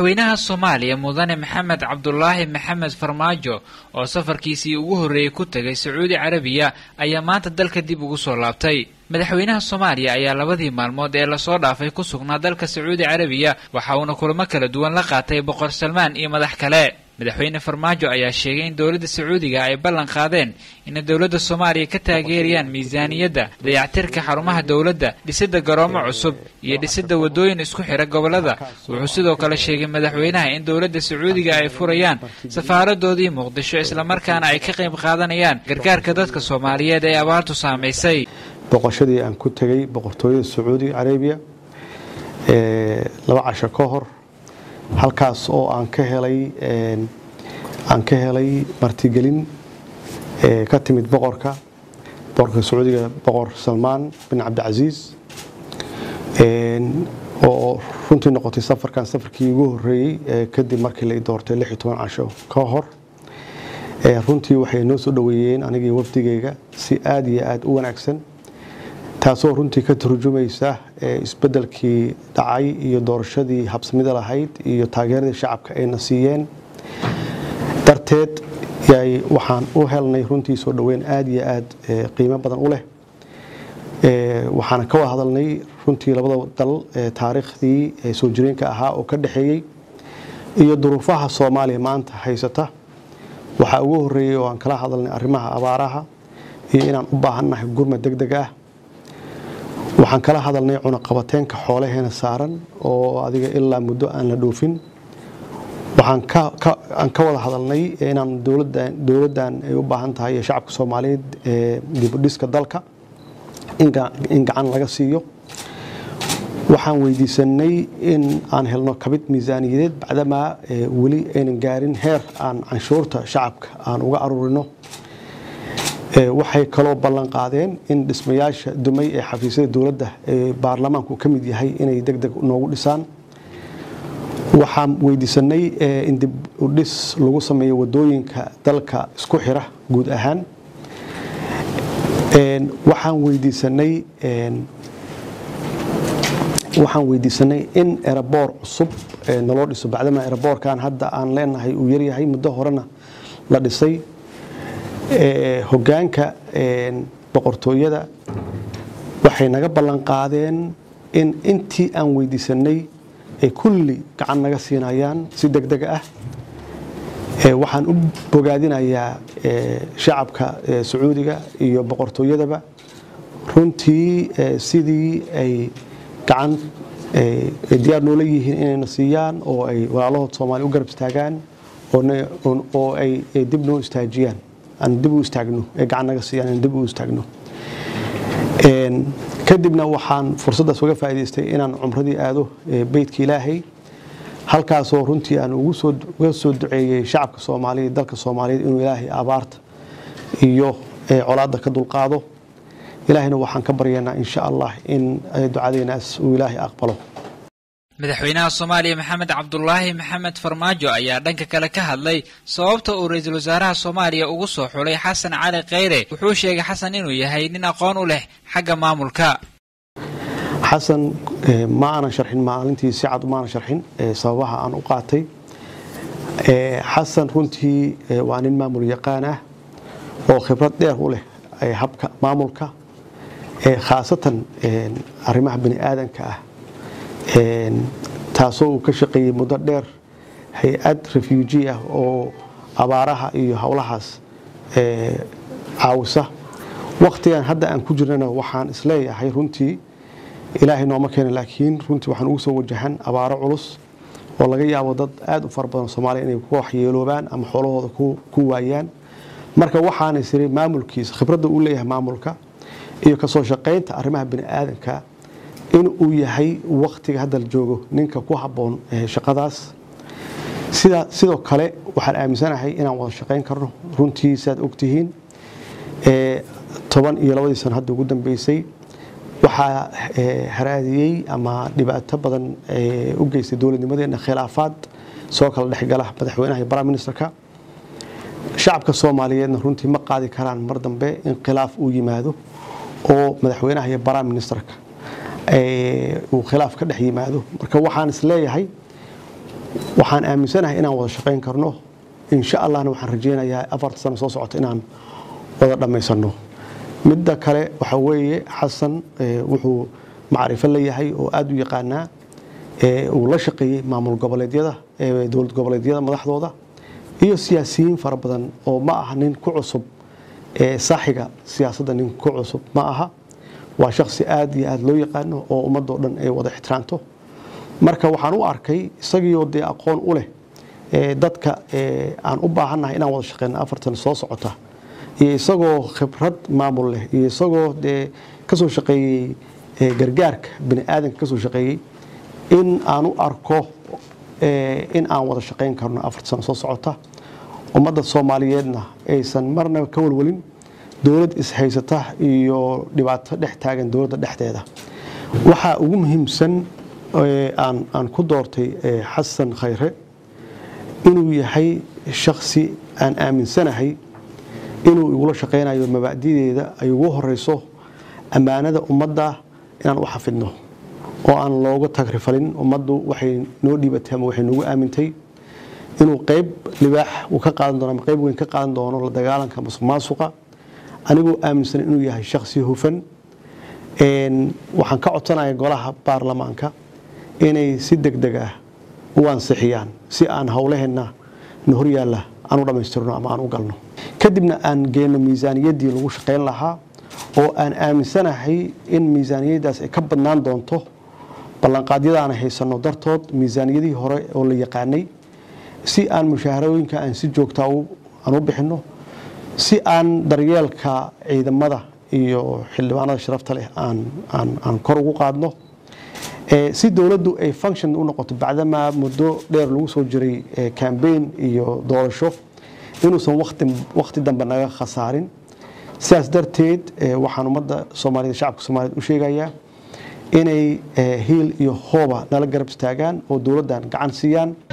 madaxweynaha soomaaliya mudane maxamed cabdulaahi maxamed farmaajo oo safarkiisii ugu horreeyey ku tegay sacuudi carabiya ayaa maanta dalka dib ugu soo laabtay madaxweynaha soomaaliya ayaa labadii maalmood ee lasoo dhaafay ku sugnaa dalka sacuudi carabiya waxa uuna kulamo kala duwan la qaatay boqor salmaan iyo madax kale madaxweyne farmaajo ayaa sheegay in dowladda sacuudiga ay ballan qaadeen inay dowladda soomaaliya ka taageerayaan miisaaniyadda dayactirka xarumaha dowladda dhisidda garoomo cusub iyo dhisidda waddooyin isku xidha gobollada wuxuu sidoo kale sheegay madaxweynaha in dowladda sacuudiga ay furayaan safaaradoodii muqdisho islamarkaana ay ka qayb qaadanayaan gargaarka dadka soomaaliyeed ee abaartu saamaysay boqoshadii aan ku tegay boqortooyada sacuudi carabiya laba casho ka hor halkaas oo aan ka helay aan ka helay martigelin ka timid boqorka boqorka sacuudiga boqor salmaan bin cabdicasiis oo runtii noqotay safarkan safarkii ugu horeeyey kadib markii la doortay lix iyo toban casho ka hor runtii waxay noo soo dhoweeyeen anigii wafdigayga si aada iyo aada u wanaagsan taasoo runtii ka turjumaysa isbedelkii dhacay iyo doorashadii habsamida lahayd iyo taageeradii shacabka ayna siiyeen darteed waxaan u helnay runtii soo dhoweyn aada iyo aada qiimo badan u leh waxaana ka wada hadalnay runtii labada dal taariikhdii soo jireenka ahaa oo ka dhexeeyey iyo duruufaha soomaaliya maanta haysata waxaa ugu horeeyey oo aan kala hadalnay arrimaha abaaraha iyo inaan u baahannahay gurma deg deg ah waxaan kala hadalnay cunaqabateenka xoolaheena saaran oo adiga ilaa muddo aan la dhoofin waxaan ka wada hadalnay inaan dowladdan ay u baahan tahay ee shacabka soomaaliyeed ee dibudhiska dalka in gacan laga siiyo waxaan weydiisanay in aan helno kabid miisaaniyadeed bacdamaa weli aynan gaarin heer aan canshuurta shacabka aan uga aruurino waxay kaloo ballan qaadeen in dhismayaasha dumay ee xafiisyada dowladda ee baarlamaanku ka mid yahay inay deg deg noogu dhisaan waxaan weydiisanay in dib u dhis lagu sameeyo wadooyinka dalka isku xira guud ahaan waxaan weydiisanay waxaan weydiisanay in eraboor cusub naloo dhiso bacdama eraboorkan hadda aan leenahay uu yaryahay muddo horena la dhisay hogaanka boqortooyada waxay naga ballan qaadeen in intii aan weydiisanay ay kulli gacan naga siinayaan si deg deg ah waxaan u bogaadinayaa shacabka sacuudiga iyo boqortooyadaba runtii sidii ay gacan diyaar noola yihiin inayna siiyaan oo ay walaalahood soomaaliya u garab istaagaan oo ay dib noo istaajiyaan aan dib u istaagno ee gacan naga siiyaan aan dib u istaagno kadibna waxaan fursaddaas uga faa'idaystay inaan cumradii aado beytka ilaahay halkaasoo runtii aan uga soo duceeyey shacabka soomaaliyeed dalka soomaaliyeed inuu ilaahay abaarta iyo colaadda ka dulqaado ilaahayna waxaan ka baryaynaa insha allah in ducadeenaas uu ilaahay aqbalo madaxweynaha soomaaliya maxamed cabdulaahi maxamed farmaajo ayaa dhanka kale ka hadlay sababta uu ra-iisul wasaaraha soomaaliya ugu soo xulay xasan cali kheyre wuxuu sheegay xasan inuu yahay nin aqoon u leh xagga maamulka xasan ma aanan sharxin maalintii si cad maanan sharxin sababaha aan u qaatay xasan runtii waa nin maamul yaqaan ah oo khibrad dheer u leh habka maamulka khaasatan arrimaha bani aadanka ah taasoo uu ka shaqeeyey muddo dheer hay-ad refuuji ah oo abaaraha iyo howlahaas caawisa wakhtigan hadda aan ku jirnana waxaan isleeyahay runtii ilaahay nooma keena laakiin runtii waxaan ugu soo wajahan abaaro culus oo laga yaabo dad aad u fara badan soomaaliya inay ku waxyeeloobaan ama xoolahooda ku waayaan marka waxaana isiri maamulkiisa khibradda uu leeyahay maamulka iyo kasoo shaqaynta arrimaha bani aadanka in uu yahay wakhtiga hadda la joogo ninka ku habboon shaqadaas sidoo kale waxaan aaminsanahay inaan wada shaqayn karno runtii siaad ogtihiin toban iyo labadii sano hadda ugu dambeysay waxaa haraadiyey ama dhibaato badan u geystay dowladnimadeena khilaafaad soo kala dhexgala madaxweynaha iyo prime ministerka shacabka soomaaliyeedna runtii ma qaadi karaan mar dambe in khilaaf uu yimaado oo madaxweynaha iyo prime ministerka uu khilaaf ka dhex yimaado marka waxaan is leeyahay waxaan aaminsanahay inaan wada shaqayn karno insha allahna waxaan rajeynayaa afarta sano soo socota inaan wada dhammaysano midda kale waxaa weeye xasan wuxuu macrifo leeyahay oo aada u yaqaanaa uu la shaqeeyey maamul goboleedyada dowlad goboleedyada madaxdooda iyo siyaasiyiin fara badan oo ma aha nin ku cusub saaxiga siyaasadda nin ku cusub ma aha waa shaksi aada iyo aada loo yaqaano oo ummadoo dhan ay wada ixtiraamto marka waxaan u arkay isagiioo dee aqoon u leh dadka aan u baahannahay inaan wada shaqeyno afartan soo socota iyo isagoo khibrad maamul leh iyo isagoo dee kasoo shaqeeyey gargaarka bani aadanka kasoo shaqeeyey in aan u arko in aan wada shaqeyn karno afarta sano soo socota ummadda soomaaliyeedna aysan marnaba ka walwalin dowlad ishaysata iyo dhibaato dhex taagan dowladda dhexdeeda waxaa ugu muhiimsan aan ku doortay xasan khayre inuu yahay shaksi aan aaminsanahay inuu igula shaqaynayo mabaadideeda ay ugu horeyso ammaanada ummadda inaan u xafidno oo aan looga tagrifalin ummaddu waxay noo dhiibatay ama waxay noogu aamintay inuu qayb libaax uu ka qaadan doono ama qayb weyn ka qaadan doono la dagaalanka masuq maasuqa anigoo aaminsan inuu yahay shaksi hufan waxaan ka codsanaya golaha baarlamaanka inay si deg deg ah u ansixiyaan si aan howlaheenna na horyaalla aan u dhammaystirno ama aan u galno kadibna aan geenno miisaaniyaddii lagu shaqayn lahaa oo aan aaminsanahay in miisaaniyaddaas ay ka badnaan doonto ballanqaadyada aan haysanno dartood miisaaniyadihii hore oo la yaqaanay si aan mushaharooyinka aan si joogtaa aan u bixinno si aan daryeelka ciidamada iyo xildhibaanada sharafta leh aan kor ugu qaadno si dowladdu ay function u noqoto bacdamaa muddo dheer lagu soo jiray cambaign iyo doorasho inuusan wakhti dambe naga khasaarin sidaas darteed waxaan ummadda soomaaliyed shacabka soomaaliyed u sheegayaa inay hiil iyo hooba nala garab istaagaan oo dowladdan gacan siiyaan